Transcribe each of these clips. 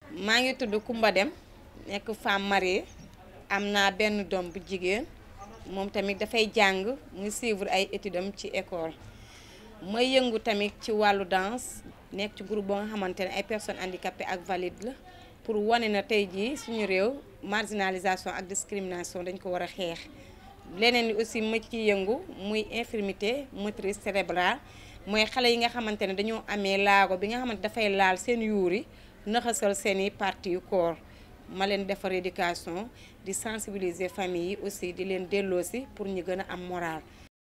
maa ngi tudd Kumba Dem nekk femme mariée am naa benn doom bu jigéen moom tamit dafay jàng muy suivre ay études am ci école may yëngu tamit ci wàllu danse nekk ci groupe boo nga xamante ne ay personnes handicapées ak valides la pour wane na tey jii suñu réew marginalisation ak discrimination dañ ko war a xeex leneen li aussi ma ci yëngu muy infirmité motrice cérébrale mooy xale yi nga xamante ne dañoo amee laago bi nga xamante dafay laal seen yuuri naxasal seeni parties yu corps ma leen defar éducation di sensibiliser famille yi aussi di leen delloosi pour ñu gën a am moral.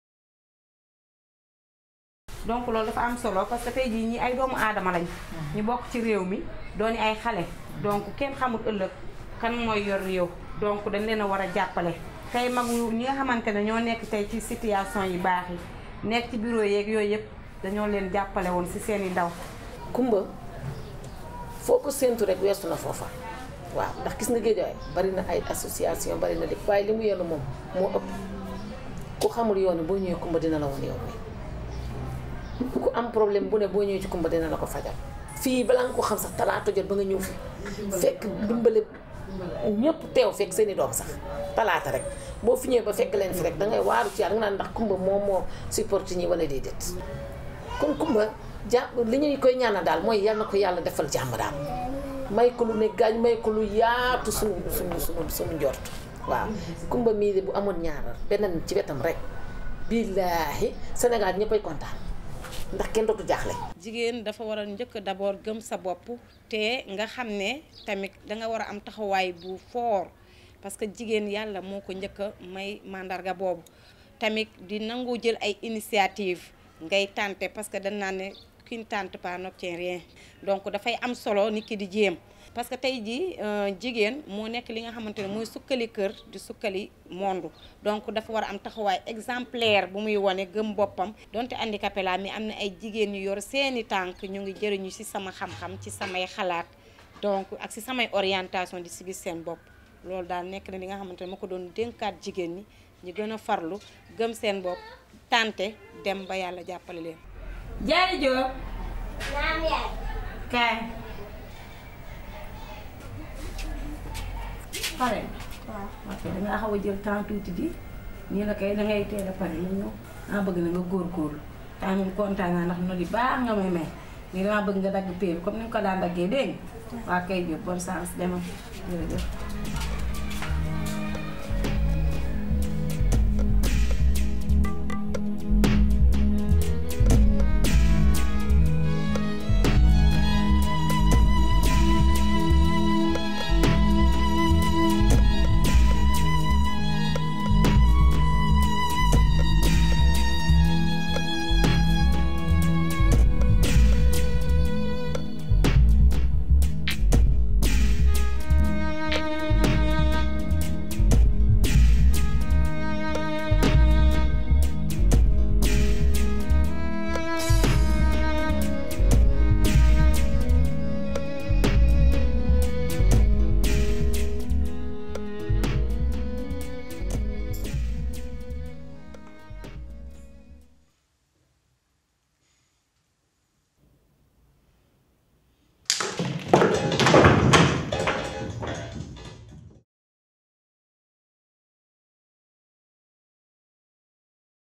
donc loolu dafa am solo parce que tey jii ñi ay doomu aadama lañ. ñu bokk ci réew mi dooni ay xale. donc kenn xamul ëllëg kan mooy yor réew. donc dañ leen a war a jàppale. tey mag ñi nga xamante ne ñoo nekk tey ci situation yi baax yi nekk ci bureau yeeg yooyu yëpp dañoo leen jàppale woon ci seeni ndaw. kumba foo ko séentu rek weesu na foofa waaw ndax gis nga géejawaay bari na ay association bari na lépp waaye li mu yenu moom moo ëpp ku xamul yoon boo ñëwee kumba dina la woon yoon wi ku am problème bu ne boo ñëwee ci kumba dina la ko fajal fii balaa nga ko xam sax talaata jot ba nga ñëw fi fekk dimbale ñëpp teew fekk seen i doom sax talaata rek boo fi ñëwee ba fekk leen fi rek dangay waaru ci yàlla nga naan ndax kumba moom moo support ñi wala déedéet kon kumba jàpp li ñuy koy ñaanal daal mooy yal na ko yàlla defal jàmm daal may ko lu ne gaañ may ko lu yaatu suñu suñu suñu suñu njort waaw kumba mii de bu amoon ñaaral beneen ci wetam rek billaahi Sénégal ñëppay kontaan ndax kenn dootu jaaxle. jigéen dafa war a njëkk d'abord gëm sa bopp te nga xam ne tamit danga war a am taxawaay bu fort parce que jigéen yàlla moo ko njëkk a may mandarga boobu tamit di nangu jël ay initiative ngay tenter parce que dañ naan ne qui ne tente pas n'obtient rien donc dafay am solo nit ki di jéem parce que tey jii jigéen moo nekk li nga xamante ne mooy sukkali kër di sukkali monde donc dafa war a am taxawaay exemplaire bu muy wane gëm boppam donte handicapé laa mais am na ay jigéen yu yor seeni tànk ñu ngi jëriñu ci sama xam-xam ci samay xalaat donc ak ci samay orientation di si gis seen bopp loolu daal nekk na li nga xamante ne ma ko doon dénkaat jigéen ñi ñu gën a farlu gëm seen bopp tante dem ba yàlla jàppale leen jaay Jóob naam yaay. kaay pare waaw. ok dangaa xaw a jël temps tuuti di nii la kay dangay teel a pare ñu ñëw maa bëgg na nga góorgóorlu temps moom kontaan naa ndax no di baax nga may may nii damaa bëgg nga dagg pay bi comme ni nga ko daan daggee dégg nga waa kay Jóob bonne chance demal jërëjëf